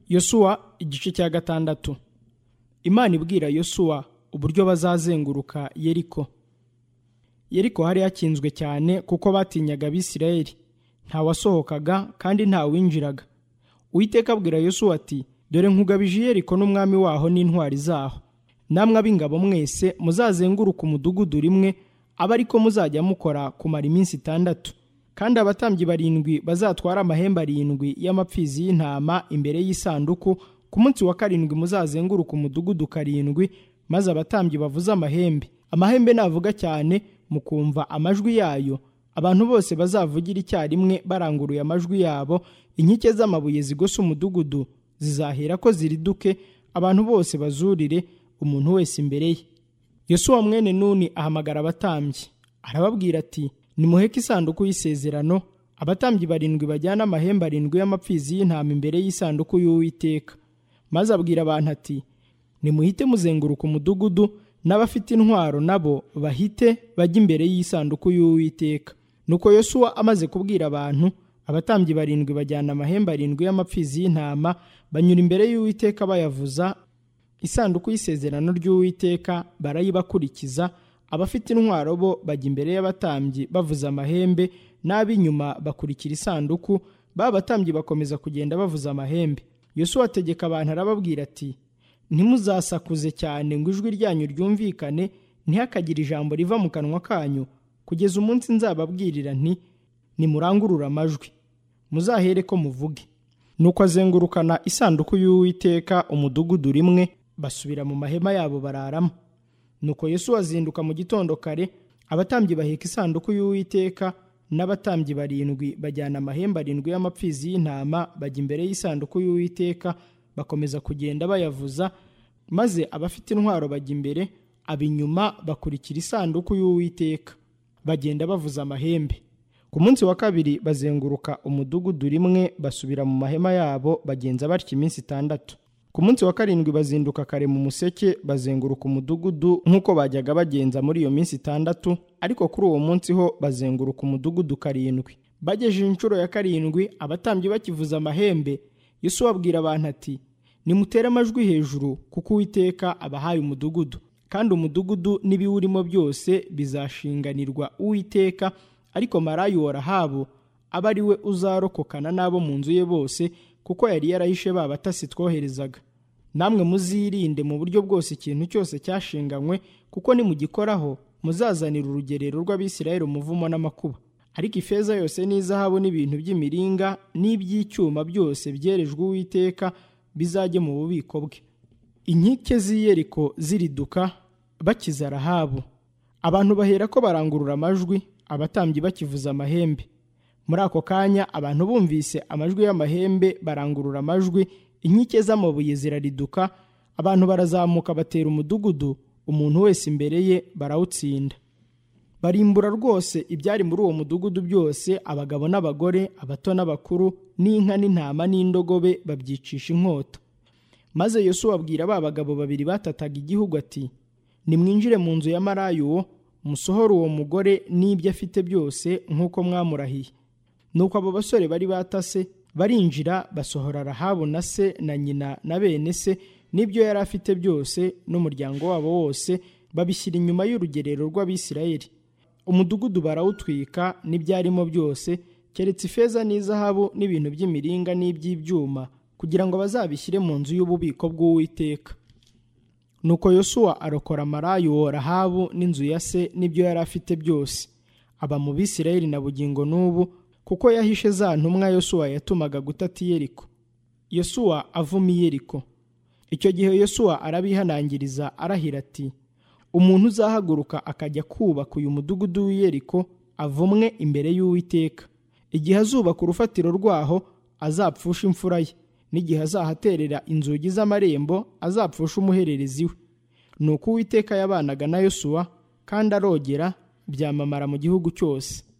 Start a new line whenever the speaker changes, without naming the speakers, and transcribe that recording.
yosuwa igice cya gatandatu imana ibwira yosuwa uburyo bazazenguruka yeriko yeriko hari hakinzwe cyane kuko batinyaga abisirayeli ntawasohokaga kandi ntawinjiraga uwiteka abwira yosuwa ati dore nkugabije yeriko n'umwami waho n'intwari zaho namwe ab'ingabo mwese muzazenguruka umudugudu rimwe abe ariko muzajya mukora kumara iminsi itandatu kandi abatambyi barindwi bazatwara amahembe arindwi y'amapfizi y'intama imbere y'isanduku ku munsi wa karindwi muzazenguruka umudugudu karindwi maze abatambyi bavuze amahembe amahembe navuga cyane mukumva amajwi yayo abantu bose bazavugira icyarimwe baranguruye amajwi yabo inkike z'amabuye zigose umudugudu zizahera ko ziriduke abantu bose bazurire umuntu wese imbere ye yosuwa mwene nuni ahamagara abatambyi arababwira ati nimuheke isanduku y'isezerano abatambyi barindwi bajyana amahembe arindwi y'amapfizi y'intama imbere y'isanduku y'uwiteka maze abwira abantu ati nimuhite muzenguruka umudugudu n'abafite intwaro nabo bahite bajya imbere y'isanduku y'uwiteka nuko yosuwa amaze kubwira abantu abatambyi barindwi bajyana amahembe arindwi y'amapfizi y'intama banyura imbere y'uwiteka bayavuza isanduku y'isezerano ry'uwiteka barayibakurikiza abafite intwaro bo bajya imbere y'abatambyi bavuza amahembe n'ab'inyuma bakurikira isanduku b'abatambyi bakomeza kugenda bavuza amahembe yosuwa ategeka abantu arababwira ati ntimuzasakuze cyane ngo ijwi ryanyu ryumvikane ntihakagire ijambo riva mu kanwa kanyu kugeza umunsi nzababwirira nti nimurangurure amajwi muzahere ko muvuge nuko azengurukana isanduku y'uwiteka umudugudu rimwe basubira mu mahema yabo bararamo nuko yesu azinduka mu gitondo kare abatambyi baheka isanduku y'uwiteka n'abatambyi barindwi bajyana amahembe arindwi y'amapfizi y'intama bajya imbere y'isanduku y'uwiteka bakomeza kugenda bayavuza maze abafite intwaro bajya imbere ab'inyuma bakurikira isanduku y'uwiteka bagenda bavuza amahembe ku munsi wa kabiri bazenguruka umudugudu rimwe basubira mu mahema yabo bagenza batya iminsi itandatu ku munsi wa karindwi bazinduka kare mu museke bazenguruka umudugudu nk'uko bajyaga bagenza muri iyo minsi itandatu ariko kuri uwo munsi ho bazenguruka umudugudu karindwi bagejeje inshuro ya karindwi abatambyi bakivuza amahembe yesu abwira abantu ati nimutere amajwi hejuru kuko uwiteka abahaye umudugudu kandi umudugudu n'ibiwurimo byose bizashinganirwa uwiteka ariko marayu wa rahabu aba ari we uzarokokana n'abo mu nzu ye bose kuko yari yarahishe ba batasi twoherezaga namwe muzirinde mu buryo bwose ikintu cyose cyashinganywe kuko nimugikoraho muzazanira urugerero rw'abisirayeli umuvumo n'amakuba ariko ifeza yose n'izahabu n'ibintu by'imiringa n'iby'icyuma byose byerejwe uwiteka bizajye mu bubiko bwe inkike z'iyeriko ziriduka bakiza rahabu abantu bahera ko barangurura amajwi abatambyi bakivuza amahembe muri ako kanya abantu bumvise amajwi y'amahembe barangurura amajwi inkike z'amabuye zirariduka abantu barazamuka batera umudugudu umuntu wese imbere ye barawutsinda barimbura rwose ibyari muri uwo mudugudu byose abagabo n'abagore abato n'abakuru n'inka n'intama n'indogobe babyicisha inkota maze yosuwa abwira ba bagabo babiri batataga igihugu ati nimwinjire mu nzu ya marayuwo musohore uwo mugore n'ibyo afite byose nk'uko mwamurahiye nuko abo basore bari batase barinjira basohora rahabu na se na nyina na bene se n'ibyo yari afite byose n'umuryango wabo wose babishyira inyuma y'urugerero rw'abisirayeli umudugudu barawutwika n'ibyarimo byose keretse ifeza n'izahabu n'ibintu by'imiringa n'iby'ibyuma kugira ngo bazabishyire mu nzu y'ububiko bw'uwiteka nuko yosuwa arokora marayu rahabu n'inzu ya se n'ibyo yari afite byose aba mu bisirayeli na bugingo n'ubu kuko yahishe za ntumwa yosuwa yatumaga gutata iyeriko yosuwa avuma iyeriko icyo gihe yosuwa arabihanangiriza arahira ati umuntu uzahaguruka akajya kubaka uyu mudugudu w'iyeriko avumwe imbere y'uwiteka igihe azubaka urufatiro rwaho azapfusha imfura ye n'igihe azahaterera inzugi z'amarembo azapfusha umuhererezi we ni uko uwiteka yabanaga na yosuwa kandi arogera byamamara mu gihugu cyose